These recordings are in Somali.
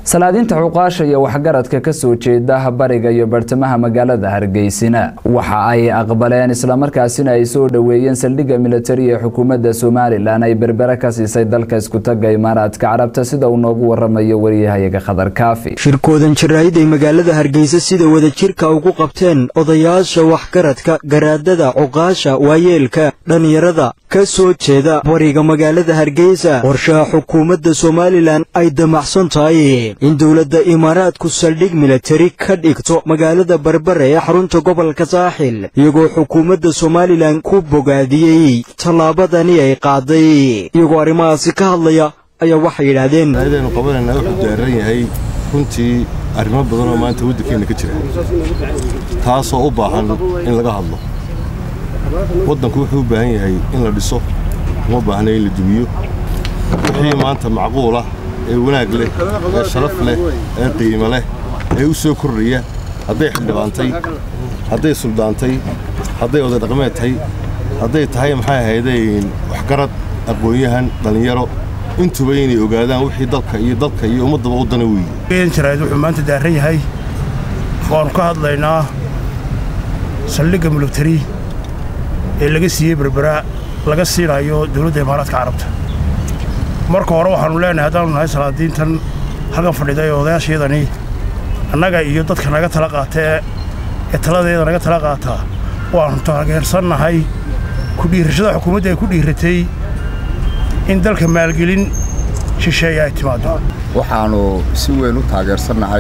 salaadiinta cuqaasha iyo waxgaradka ka soo jeeda bariga iyo bartamaha magaalada hargeysina waxa ay aqbaleen islamarkaasina ay soo dhoweeyeen saldhigga militari ee xukuumadda somalilan ay berbere ka siisay dalka iskutaga imaaraadka carabta sida uu noogu waramayo wariyahayaga khadar kaafi shirkoodan jaraa'id ay magaalada hargeysa sida wadajirka ugu qabteen odayaasha waxgaradka garaadada cuqaasha waayeelka dhallinyarada ka soo jeeda bariga magaalada hargeysa qorshaha xukuumadda somalilan ay damacsan tahay in dowladda imaaraadku saldhig militari ka dhigto magaalada berbere ee xarunta gobolka saaxil iyagoo xukuumadda somalilan ku bogaadiyey tallaabadani ay qaaday iyagoo arrimahaasi ka hadlaya ayaa waxay yidhaahdeen ayadaynu qabanayna wuxuu daaran yahay runtii arrimo badan oo maanta waddankeenna ka jira taasoo u baahan in laga hadlo waddanku wuxuu u baahan yahay in la dhiso uma baahna in la dumiyo wixii maanta macquul ah ee wanaag leh ee sharaf leh ee qiimo leh ee u soo kordhaya hadday xildhibaantay hadday suldaantay hadday oday dhaqmeed tahay hadday tahay maxay ahaydayn waxgarad aqoon-yahan dhallinyaro intuba inay ogaadaan wixii dalka iyo dalka iyo ummaddaba u dana weeye jaraa'id wuxuu maanta daaran yahay waannu ka hadlaynaa saldhigga militari ee laga siiyey berbera laga siinayo dowladda imaaraadka carabta marka hore waxaannu leenahay haddaannu nahay salaadiintan halkan fadhida ee odayaashayadani annaga iyo dadka naga tala qaata ee taladeeda naga tala qaataa waannu taageersannahay kudhiirashada xukuumadda ay ku dhiiratay in dalka maalgelin shisheeye ay timaado waxaannu si weyn u taageersannahay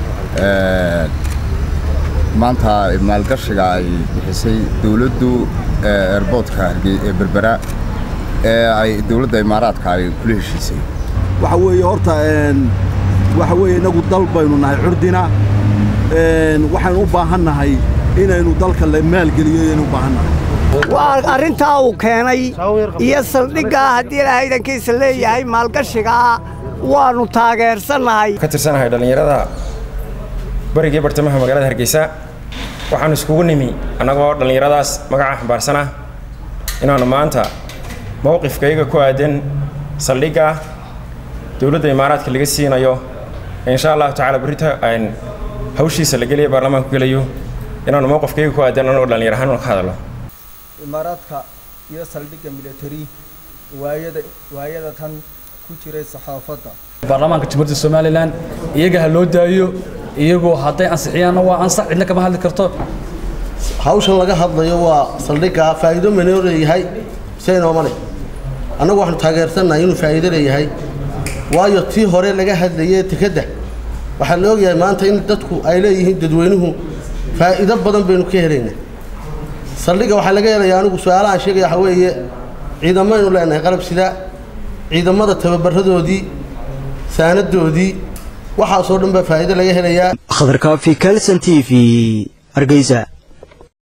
maanta maalgashiga ay bixisay dowladdu eerboodka ee berbera ee ay dowladda imaaraadka ay kula heshiisay waxa weeye horta waxa weeye innagu dal baynu nahay curdina waxaynu u baahan nahay inaynu dalka la maalgeliyo ayaynu u baahan nahay waa arrintaa uu keenay iyo saldhiggaa haddii ilahaydankiisa leeyahay maalgashigaa waannu taageersannahay ka tirsanahay dhallinyarada barigii bartamaha magaalada hargeysa waxaannu iskugu nimi annagoo dhallinyaradaas magaca xambaarsan ah inaannu maanta mowqifkayga ku aadan saldhigga dowladda imaaraadka laga siinayo insha allahu tacala berrito aan hawshiisa la geliya baarlamaanku gelayo inaannu mowqifkayga ku aadan annagoo dhallinyar ahaan ka hadalno imaaraadka iyo saldhigga militari waayada waayada tan ku jiray saxaafadda baarlamaanka jamhuuriyadda somalilan iyaga ha loo daayo iyagoo hadday ansixiyaanna waa ansax cidna kama hadli karto hawshan laga hadlayo waa saldhigga faa'iido manoo leeyahay senooma leh annagu waxaanu taageersannahay inuu faa'iido leeyahay waayo tii hore laga hadlayay tikadda waxaa la ogyahay maanta in dadku ay leeyihiin dadweynuhu faa'iido badan baynu ka helaynaa saldhigga waxaa laga helayaa anigu su-aalahaan sheegaya waxaa weeye ciidamaynu leenahay qalab sida ciidamada tababaradoodii saanadoodii waxaasoo dhan baa faa'iido laga helayaa khadar kaafi kalson t v hargeysa